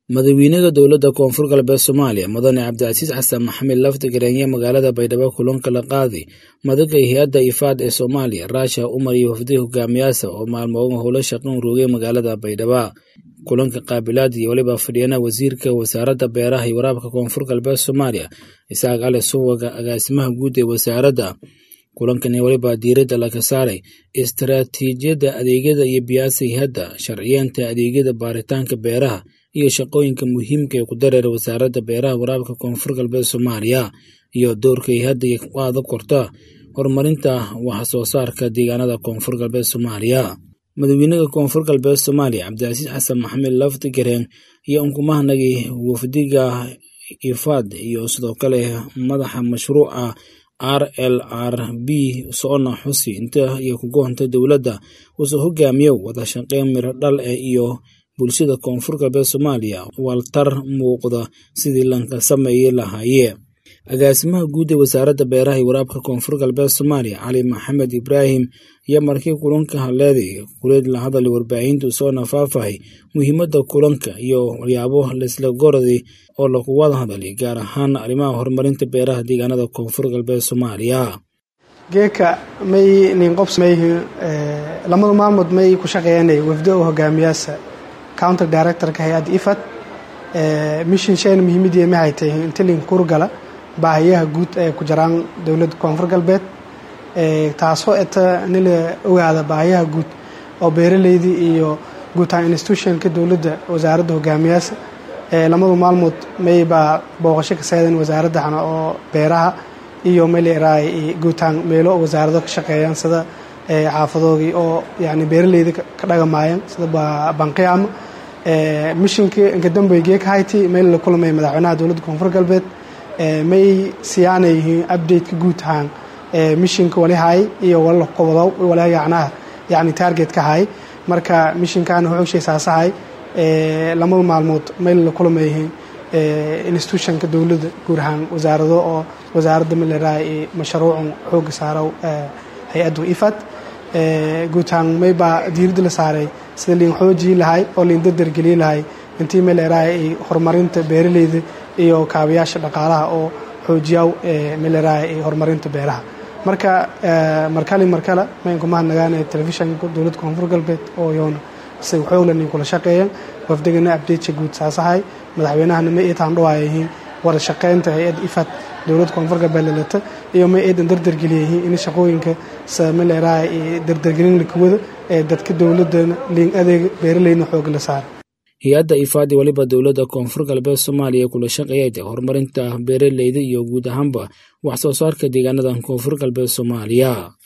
madaxweynaha dowladda koonfur galbeed soomaaliya mudane cabdicasiis xasan maxamed lafti gareenya magaalada baydhabo kulanka la qaaday madaga hay-adda ifaad ee soomaaliya raasha umar iyo wafdihi hogaamiyaasa oo maalmooga howlo shaqan roogay magaalada baydhaba kulanka qaabilaad iyo weliba fadhiyana wasiirka wasaaradda beeraha iyo waraabka koonfur galbeed soomaaliya isaaq cali suwaga agaasimaha guud ee wasaaradda kulankani weliba diiradda laga saaray istaraatiijiyadda adeegyada iyo biyaasa hay-adda sharciyeenta adeegyada baaritaanka beeraha iyo shaqooyinka muhiimka ee ku dareera wasaaradda beeraha waraabka koonfur galbeed soomaaliya iyo doorka hay-adda u adag korta horumarinta wax soo saarka deegaanada koonfur galbeed soomaaliya madaxweynaha koonfur galbeed soomaaliya cabdicasiis xasan maxamed lafti gareen iyo unkumahanagii wafdiga ifaad iyo sidoo kale madaxa mashruuca r l r b soona xusi inta iyo kugoonta dowladda uusoo hogaamiyo wada shaqeyn miro dhal eh iyo bulshada koonfur galbeed soomaaliya waltar muuqda sidii lanka sameeyi lahaayee agaasimaha guud ee wasaaradda beeraha iyo waraabka koonfur galbeed soomaaliya cali maxamed ibraahim iyo markii kulanka hadleeday kuleed la hadalay warbaahintu soona faafahay muhiimadda kulanka iyo waxyaabo laisla goraday oo lagu wada hadalay gaar ahaan arrimaha horumarinta beeraha deegaanada koonfur galbeed soomaaliya geeka may ninqobsmay lamada maalmood may ku shaqeeyanay wafdo u hogaamiyaasa counter directorka hay-adda ifad mission shayna muhiimadii maxay tahay inta lin kurgala baahiyaha guud ee ku jiraan dowladda koonfur galbeed taasoo eta nila ogaada baahiyaha guud oo beeraleydii iyo guutaan institutionka dowladda wasaaradda hogaamiyaasa lamadu maalmood may baa booqasho ka seedan wasaaraddana oo beeraha iyo mayleeraay guutaan meelo wasaarado ka shaqeeyaan sida xaafadoogii oo yani beeraleyda ka dhagamaayeen sida banqiyaama mishinkii inkadambey geeka hayti meel la kulmay madaxweynaha dowladda koonfur galbeed may siyaana yihiin updateka guud ahaan mishinka wali hay iyo wala qobodow wala yacnaha yani targetka hay marka mishinkaana wuxuu saasahay lamada maalmood meel la kulma yihiin institutionka dowladda guud ahaan wasaarado oo wasaaradda maleraay mashruucun xooga saarow hay-addu ifad guud ahaan may baa diiradda la saaray sida liin xoojii lahay oo liin dardargeliyi lahay intii maleraay horumarinta beeraleyda iyo kaabayaasha dhaqaalaha oo xoojiyaw meleraay horumarinta beeraha marka markali markale mayn kuma hadnagaana telefishanka dowladda koonfur galbeed oo yoona si xooglan kula shaqeeyeen wafdigana abdeedka guud saasahay madaxweynahana ma iitaan dhawaayyihiin wada shaqeynta hay-adda ifad dowladda koonfur galbeed lalata iyo ma iidan dardargeliyayihiin in shaqooyinka meleraay dardargelin lakawada ee dadka dowladana liin adeega beeraleyna xooga la saara hay-adda ifaadi weliba dowladda koonfur galbeed soomaaliya kula shaqeeyada horumarinta beeraleyda iyo guud ahaanba wax soo saarka deegaanada koonfur galbeed soomaaliya